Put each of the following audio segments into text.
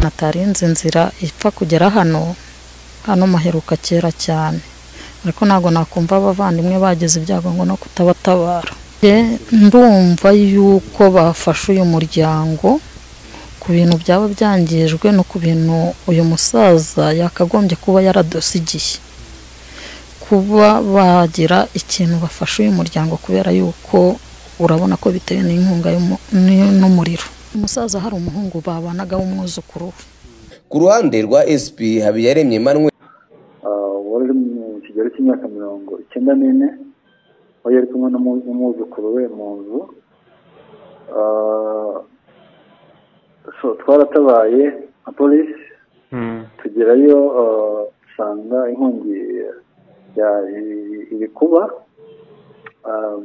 atarinze inzira ipfa kugera hano hano muheruka kera cyane ariko ntabwo nakumva abavandimwe bagize ibyago ngo no kutabatabara Njye ndumva yuko bafashe uyu muryango ku bintu byaba byangijwe no ku bintu uyu musaza yakagombye kuba yaradusigiye kuba bagira ikintu bafasha uyu muryango kubera yuko urabona ko bitewe n'inkunga y'umu- n'i- n'umuriro umusaza hari umuhungu babanaga w'umwuzukuru we ku ruhande rwa sp habiyaremye emmanuel Ah, wari uri mu kigero cy'imyaka mirongo icyenda n'ine aho yari kumwe n'umu- n'umwuzukuru we mu nzu Ah, so twaratabaye nka polisi tugerayo ah, dusanga inkongi ya- i- iri kuba Ah,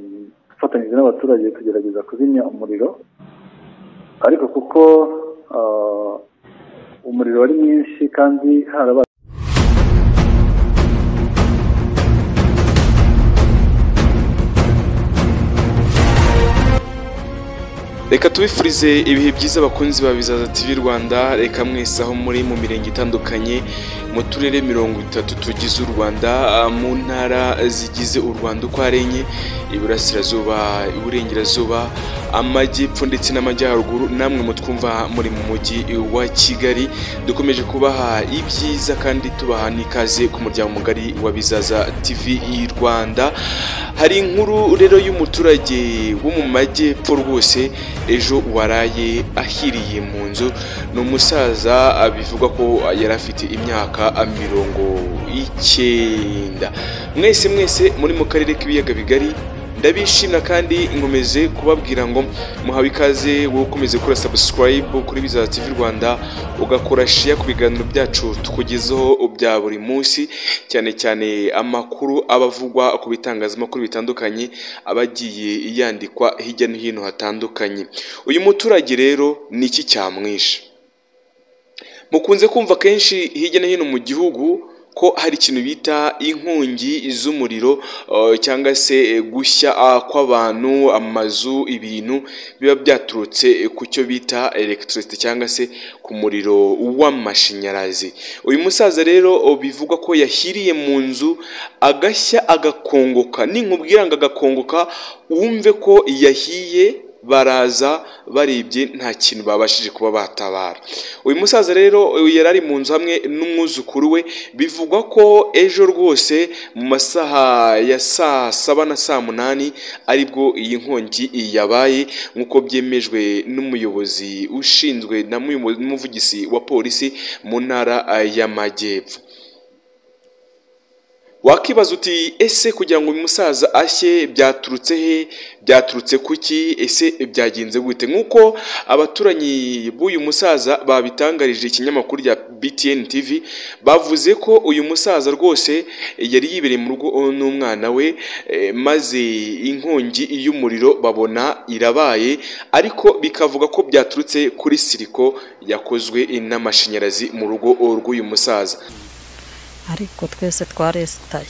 dufatanyije n'abaturage tugerageza kuzimya umuriro ariko kuko ah, umuriro wari mwinshi kandi harabaye reka tubifurize ibihe byiza abakunzi ba bizaza tv rwanda reka mwese aho muri mu mirenge itandukanye mu turere mirongo itatu tugize u rwanda ah, mu ntara zigize u rwanda uko ari enye iburasirazuba iburengerazuba amajyepfo ndetse n'amajyaruguru namwe mutwumva muri mu mujyi wa kigali dukomeje kubaha ibyiza kandi tubaha n'ikaze ku muryango mugari wa bizaza tv rwanda hari inkuru rero y'umuturage wo mu majyepfo rwose ejo waraye ahiriye mu nzu ni umusaza ah, bivugwa ko yari afite imyaka ah, mirongo icyenda mwese mwese muri mu karere k'ibiyaga bigari ndabishimira kandi nkomeze kubabwira ngo muhawe ikaze wowe ukomeze gukora subscribe kuri bizaza tv rwanda ugakora share ku biganiro byacu tukugezaho bya buri munsi cyane cyane amakuru aba avugwa ku bitangazamakuru bitandukanye aba agiye yandikwa hirya no hino hatandukanye uyu muturage rero ni iki cyamwishe mukunze kumva kenshi hirya no hino mu gihugu ko hari ikintu bita inkongi z'umuriro eh, cyangwa se eh, gushya ah, kw'abantu amazu ibintu biba byaturutse eh, ku cyo bita electricity cyangwa se ku muriro w'amashanyarazi uyu musaza rero oh, bivugwa ko yahiriye mu nzu agashya agakongoka ninkubwira ngo agakongoka wumve ko yahiye baraza barebye nta kintu babashije kuba batabara uyu musaza rero yari ari mu nzu hamwe n'umwuzukuru we bivugwa ko ejo rwose mu masaha ya saa saba na saa munani aribwo iyi nkongi yabaye nk'uko byemejwe n'umuyobozi ushinzwe na muyobo- n'umuvugizi wa polisi mu ntara y'amajyepfo wakibaza uti ese kugira ngo uyu musaza ashye byaturutse he byaturutse kuki ese byagenze gute nk'uko abaturanyi b'uyu musaza babitangarije ikinyamakuru rya btn tv bavuze ko uyu musaza rwose yari yibereye mu rugo n'umwana we eh, maze inkongi y'umuriro babona irabaye ariko bikavuga ko byaturutse kuri siriko yakozwe n'amashanyarazi mu rugo rw'uyu musaza ariko twese twaresitaye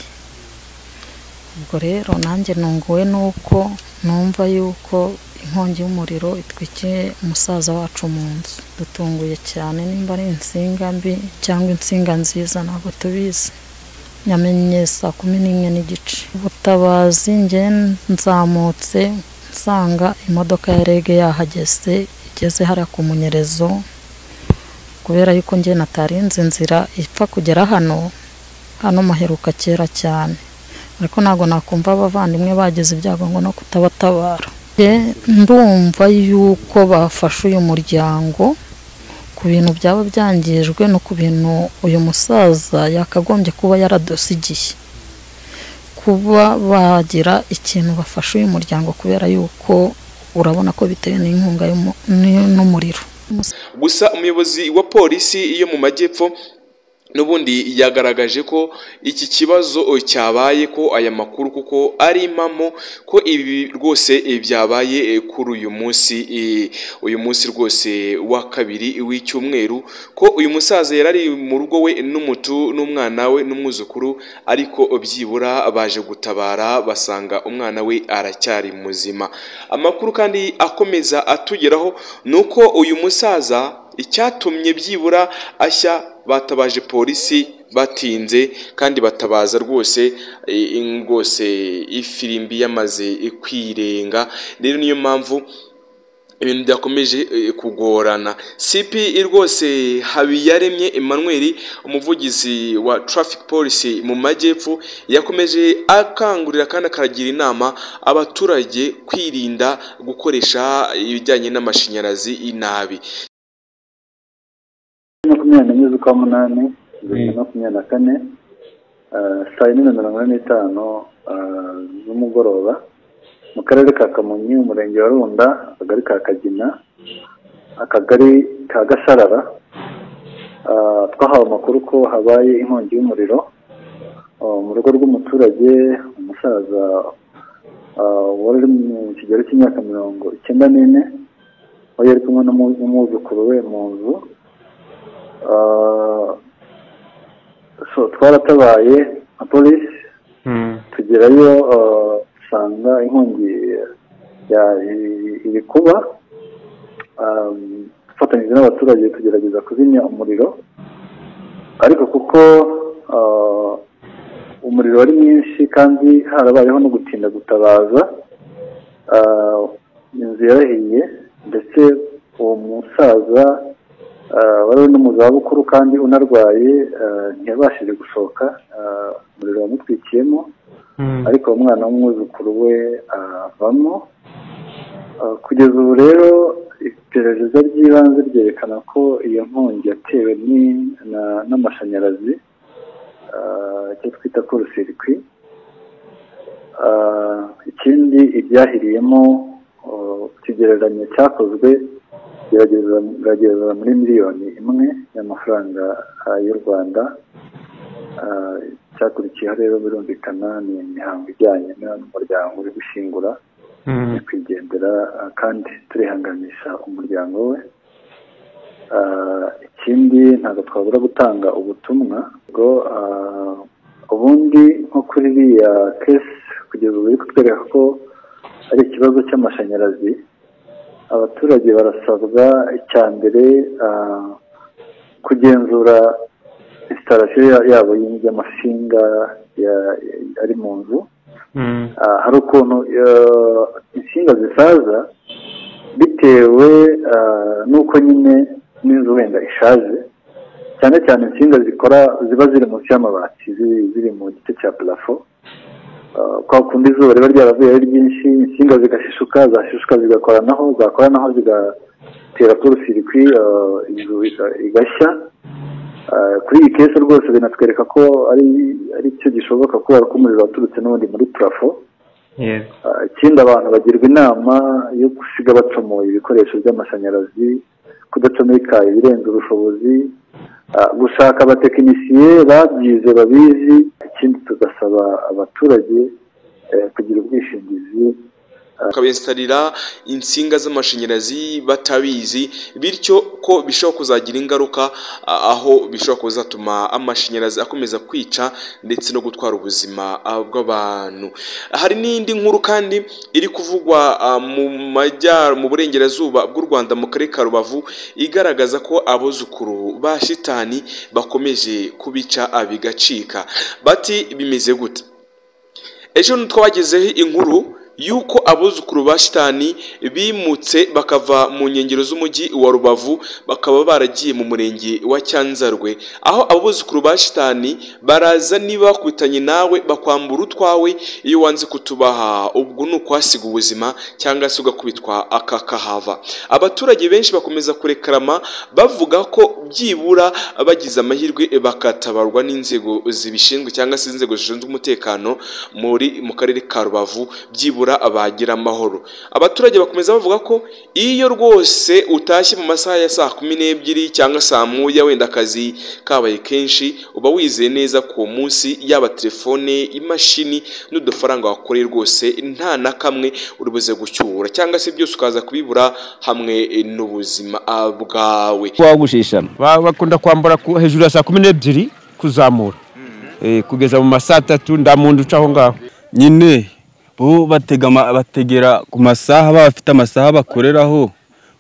ubwo rero nanjye nunguwe nuko numva yuko inkongi y'umuriro itwikiye umusaza wacu mu nzu dutunguye cyane nimba ari insinga mbi cyangwa insinga nziza ntabwo tubizi nyamenye saa kumi n'imwe n'igice ubutabazi nge nzamutse nsanga imodoka ya rege yahageze igeze hariya ku munyerezo kubera yuko njye natarinze inzira ipfa kugera hano hano muheruka kera cyane ariko ntabwo nakumva abavandimwe bagize ibyago ngo no kutabatabara Njye ndumva yuko bafashe uyu muryango ku bintu byaba byangijwe no ku bintu uyu musaza yakagombye kuba yaradusigiye kuba bagira ikintu bafasha uyu muryango kubera yuko urabona ko bitewe n'inkunga y'umu- n'i- n'umuriro gusa umuyobozi wa polisi yo mu majyepfo n'ubundi yagaragaje ko iki kibazo cyabaye ko aya makuru kuko ari impamo ko ibi rwose eh, byabaye eh, kuri uyu munsi eh, uyu munsi rwose wa kabiri w'icyumweru ko uyu musaza yari ari mu rugo we n'umutu n'umwana we n'umwuzukuru ariko byibura baje gutabara basanga umwana we aracyari muzima amakuru kandi akomeza atugeraho ni uko uyu musaza icyatumye byibura ashya batabaje polisi batinze kandi batabaza rwose eh, rwose ifirimbi yamaze kwirenga rero niyo mpamvu ibintu byakomeje eh, kugorana CP rwose Habiyaremye Emmanuel umuvugizi wa traffic police mu majyepfo yakomeje akangurira kandi akaragira inama abaturage kwirinda gukoresha ibijyanye n'amashanyarazi inabi makumyabiri n'enye z'ukwa munani bibiri na makumyabiri na kane ah, saa yine na mirongo ine n'itanu ah, z'umugoroba mu karere ka kamonyi umurenge wa runda akagari ka kagina akagari ka gasarara Ah, twahawe amakuru ko habaye inkongi y'umuriro Ah, mu rugo rw'umuturage umusaza ah, wari uri mu kigero cy'imyaka mirongo icyenda n'ine wari ari kumwe n'umu- n'umwuzukuru we mu nzu Ah, so twaratabaye nka polisi tugerayo ah, usanga inkongi ya- i- iri kuba Ah, dufatanyije n'abaturage tugerageza kuzimya umuriro ariko kuko ah, umuriro wari mwinshi kandi harabayeho no gutinda gutabaza Ah, inzu yarahiye ndetse uwo musaza ah, wari uri no mu zabukuru kandi unarwaye ah, ntiyabashije gusohoka ah, umuriro wamutwikiyemo ariko uwo mwana w'umwuzukuru we avamo Ah, kugeza ubu rero iperereza ry'ibanze ryerekana ko iyo nkongi yatewe ni- na- n'amashanyarazi Ah, icyo twita korosirikwi Ah, ikindi ibyahiriyemo oh, ikigereranyo cyakozwe gerageza- gerageza muri miliyoni imwe y'amafaranga ah, y'u rwanda Ah, icyakurikiyeho rero birumvikana ni imihango ijyanye n'umuryango uri gushyingura nyakwigendera ah, kandi turihanganisha umuryango we Ah, ikindi ntabwo twabura gutanga ubutumwa bwo ah, ubundi nko kuri iriya kesi kugeza ubu biri kutwereka ko ari ikibazo cy'amashanyarazi abaturage barasabwa icya mbere ah, kugenzura instalasiyo ya- yabo y'amashinga ya- ari mu nzu Ah, hari ukuntu eh, insinga zisaza bitewe ah, n'uko nyine n'inzu wenda ishaje cyane cyane insinga zikora ziba ziri munsi y'amabati ziri ziri mu gice cya parafo Ah, kwa kundi izuba riba ryaravuye ari ryinshi insinga zigashishuka zashishuka zigakoranaho zakoranaho zigatera porosirikwi inzu iga- igashya Ah, kuri iyi kesi rwose binatwereka ko ari ari cyo gishoboka kubera ko umuriro waturutse n'ubundi muri parafo yego Ah, ikindi abantu bagirwa inama yo gusiga bacomoye ibikoresho by'amashanyarazi kudacomeka ibirenze ubushobozi ah, gushaka abatekinisiye babyize babizi ikindi tugasaba abaturage eh, kugira ubwishingizi bakabinstalira insinga z'amashanyarazi batabizi bityo ko bishobora kuzagira ingaruka a- aho bishobora kuzatuma amashanyarazi akomeza kwica ndetse no gutwara ubuzima ah, bw'abantu hari n'indi nkuru kandi iri kuvugwa ah, mu majyar mu burengerazuba bw'u Rwanda mu karere ka Rubavu igaragaza ko abuzukuru ba shitani bakomeje kubica abigacika bati bimeze gute ejo twabagezeho inkuru y'uko abuzukuru ba shitani bimutse bakava mu nkengero z'umujyi wa rubavu bakaba baragiye mu murenge wa cyanzarwe aho abuzukuru ba shitani baraza niba bakubitanye nawe bakwambura utwawe iyo wanze kutubaha ubwo ni ukwasiga ubuzima cyangwa se ugakubitwa akakahava abaturage benshi bakomeza kurekarama bavuga ko byibura bagize amahirwe bakatabarwa n'inzego zibishinzwe cyangwa se inzego zishinzwe umutekano muri mu karere ka rubavu byibura bagira amahoro abaturage bakomeza bavuga ko iyo rwose utashye mu masaha ya saa kumi n'ebyiri cyangwa saa moya wenda akazi kabaye kenshi uba wizeye neza ko uwo munsi yaba telefone imashini n'udufaranga wakoreye rwose nta na kamwe uri buze gucyura cyangwa se byose ukaza kubibura hamwe eh, n'ubuzima ah, bwawe wagushishana Ba- bakunda kwambara ku- hejuru ya saa kumi n'ebyiri kuzamura Eh, kugeza mu masaa atatu nta muntu uca aho ngaho nyine bo batega ama- bategera ku masaha baba bafite amasaha bakoreraho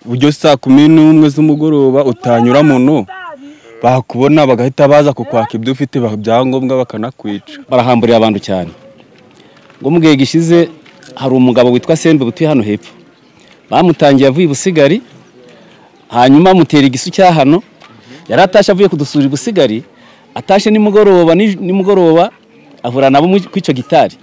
buryo saa kumi n'umwe z'umugoroba utanyura muno bakubona bagahita baza kukwaka ibyo ufite ibyangombwa bakanakwica barahamburiye abantu cyane ngo mu gihe gishize hari umugabo witwa sembe butuye hano hepfo bamutangiye avuye i busigari hanyuma amutera igisu cya hano yari atashye avuye kudusura i busigari atashye nimugoroba nij- nimugoroba ahura nabo mu- ku icyo gitari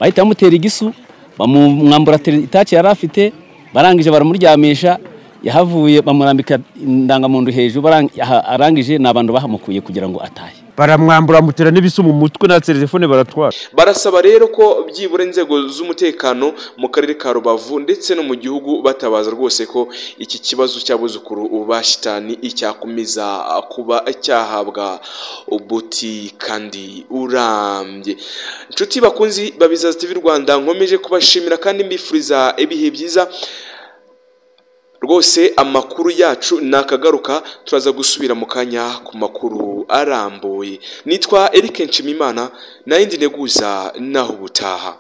bahita bamutera igisu bamwambura tele- itaci yari afite barangije baramuryamisha yahavuye bamurambika indangamuntu hejuru barang- aha- arangije ni abantu bahamukuye kugira ngo atahe baramwambura amutera n'ibisu mu mutwe na telefone baratwara barasaba rero ko byibura inzego z'umutekano mu karere ka rubavu ndetse no mu gihugu batabaza rwose ko iki kibazo cy'abuzukuru ba shitani cyakomeza kuba cyahabwa ubuti kandi urambye inshuti bakunzi babizaza TV Rwanda nkomeje kubashimira kandi mbifuriza ibihe byiza rwose amakuru yacu nakagaruka turaza gusubira mu kanya ku makuru arambuye nitwa Eric Nshimimana na yindi neguza naho ubutaha